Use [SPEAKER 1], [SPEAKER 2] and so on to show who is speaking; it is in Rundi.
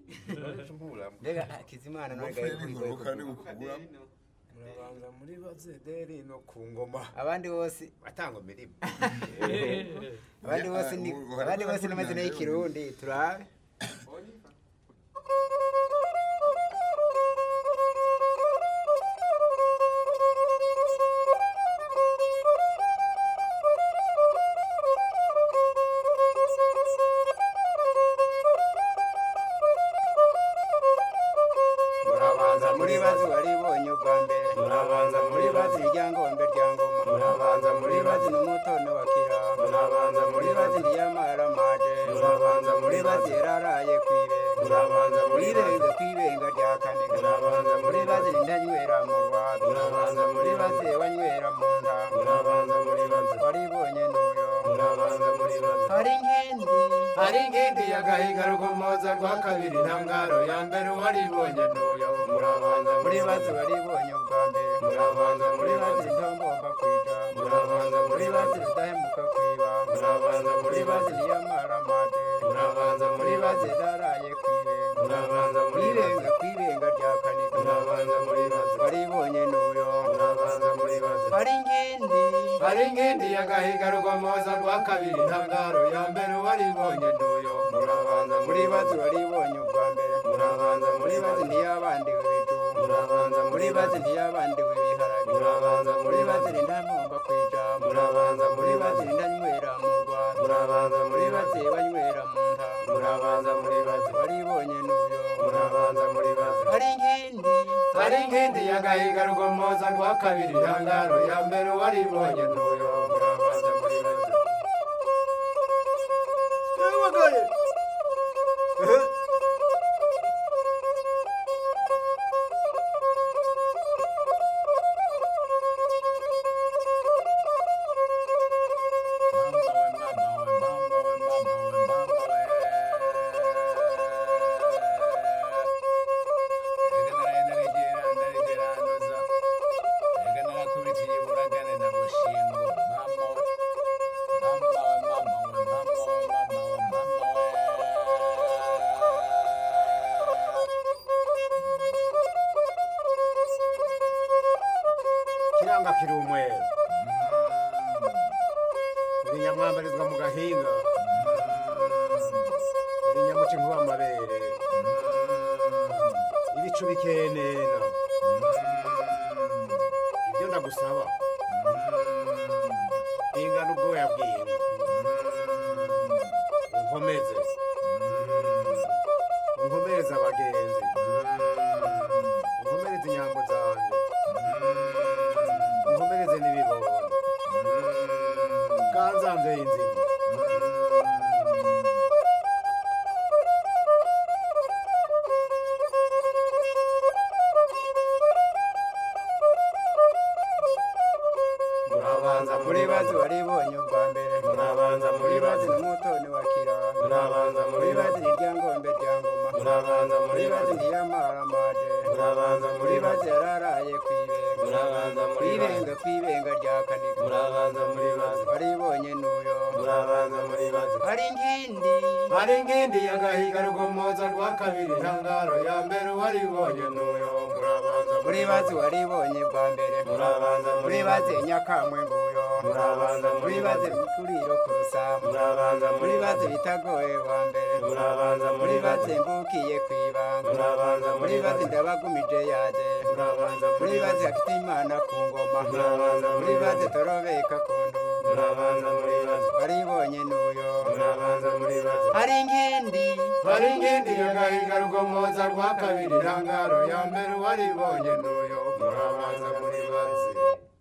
[SPEAKER 1] mbega kizimana nawe
[SPEAKER 2] Ngofero n'inkuruka n'ibukura
[SPEAKER 3] murabanza muri bazederi no ku ngoma
[SPEAKER 1] abandi bose
[SPEAKER 3] batanga imirimo
[SPEAKER 1] abandi bose ni
[SPEAKER 2] Ya,
[SPEAKER 1] abandi bose
[SPEAKER 2] uhora
[SPEAKER 1] n'amazina
[SPEAKER 2] kuri
[SPEAKER 1] y'ikirundi turabe murabanza muri bazi waribonye ubwa mbere murabanza muri bazi iryangombe rya ngoma murabanza muri bazi n'umutone wa kiramba murabanza muri bazi ndiyamara maje murabanza muri bazi yararaye kwibe murabanza muri benga kwibenga rya kane murabanza muri bazi nindanywera mu rwanda murabanza muri bazi wanywera mu nda murabanza muri bazi waribonye n'uyo murabanza muri bazi hari nkindi
[SPEAKER 3] hari ingindi y'agahiga rugomoza rwa kabiri ntangaro ya mbere waribonye n'uyo murabanza
[SPEAKER 1] muri bazi waribonye ubwa mbere
[SPEAKER 3] murabanza muri bazi
[SPEAKER 1] ntombomba kwija
[SPEAKER 3] murabanza muri bazi
[SPEAKER 1] ridahemuka kwiba
[SPEAKER 3] murabanza muri bazi
[SPEAKER 1] niyamara mate
[SPEAKER 3] murabanza muri bazi
[SPEAKER 1] zidaraye kwibe
[SPEAKER 3] murabanza muri bazi
[SPEAKER 1] kwibenga kwibenga rya kanika
[SPEAKER 3] murabanza muri bazi
[SPEAKER 1] waribonye n'uyo
[SPEAKER 3] murabanza muri bazi
[SPEAKER 1] hari ingindi
[SPEAKER 3] hari ingindi y'agahiga rugomoza rwa kabiri ntangaro ya mbere waribonye n'uyo murabanza muri
[SPEAKER 1] muri
[SPEAKER 3] bazi
[SPEAKER 1] bazi waribonye ubwa mbere
[SPEAKER 3] murabanza muri
[SPEAKER 1] muri bazi
[SPEAKER 3] bazi
[SPEAKER 1] ntiyabandiwe ibijumba
[SPEAKER 3] murabanza muri
[SPEAKER 1] muri bazi
[SPEAKER 3] bazi
[SPEAKER 1] ntiyabandiwe ibiharage
[SPEAKER 3] murabanza muri
[SPEAKER 1] muri bazi
[SPEAKER 3] bazi
[SPEAKER 1] nindampomba kwijambo
[SPEAKER 3] murabanza muri
[SPEAKER 1] muri bazi
[SPEAKER 3] bazi
[SPEAKER 1] nindanywera mu rwanda
[SPEAKER 3] murabanza muri
[SPEAKER 1] muri
[SPEAKER 3] bazi
[SPEAKER 1] bazi banywera mu nta
[SPEAKER 3] murabanza muri bazi
[SPEAKER 1] waribonye n'uyo
[SPEAKER 3] murabanza muri bazi
[SPEAKER 1] hari ingindi
[SPEAKER 3] hari ingindi y'agahiga rugomoza rwa kabiri ntangaro ya mbere waribonye n'uyo murabanza muri bazi
[SPEAKER 1] Yabagaye.
[SPEAKER 3] kiranga kiri umweru uri nyamwambarizwa mu gahinga uri nyamuca inkuba amabere ibicu bikenena ibyo ndagusaba ingana ubwoya bw'inka unkomeze unkomereze abagenzi unkomereze inyambo zanjye unkomereze n'ibibondo kanzanze inzima
[SPEAKER 1] murabanza muri bazi waribonye ubwa mbere
[SPEAKER 3] murabanza muri bazi
[SPEAKER 1] n'umutoni wa kiramba
[SPEAKER 3] murabanza muri
[SPEAKER 1] muri
[SPEAKER 3] bazi
[SPEAKER 1] bazi n'iryangombe rya ngoma
[SPEAKER 3] murabanza muri
[SPEAKER 1] muri bazi
[SPEAKER 3] bazi
[SPEAKER 1] ntiyamara maje
[SPEAKER 3] murabanza muri
[SPEAKER 1] muri
[SPEAKER 3] bazi
[SPEAKER 1] bazi yararaye kwibenga
[SPEAKER 3] murabanza muri bazi
[SPEAKER 1] kwibenga kwibenga rya kanika
[SPEAKER 3] murabanza muri bazi
[SPEAKER 1] waribonye n'uyo
[SPEAKER 3] murabanza muri bazi
[SPEAKER 1] hari ingindi
[SPEAKER 3] hari ingindi y'agahiga rugomoza rwa kabiri ntangaro ya mbere waribonye n'uyo murabanza
[SPEAKER 1] muri bazi waribonye bwa mbere
[SPEAKER 3] murabanza
[SPEAKER 1] muri bazi nyakamwe nguyo
[SPEAKER 3] murabanza
[SPEAKER 1] muri bazi mikuriro ku rusambu
[SPEAKER 3] murabanza
[SPEAKER 1] muri bazi bitagoye wa mbere
[SPEAKER 3] murabanza
[SPEAKER 1] muri bazi mbukiye kwibanga
[SPEAKER 3] murabanza
[SPEAKER 1] muri bazi ndabagumije yaje
[SPEAKER 3] murabanza
[SPEAKER 1] muri bazi afite imana ku ngoma
[SPEAKER 3] murabanza
[SPEAKER 1] muri bazi torobeka ku ndu
[SPEAKER 3] murabanza muri bazi
[SPEAKER 1] waribonye n'uyo
[SPEAKER 3] murabanza muri bazi
[SPEAKER 1] hari ingindi
[SPEAKER 3] hari ingindi y'agahiga rugomoza rwa kabiri ntangaro ya mbere waribonye n'uyo murabanza muri bazi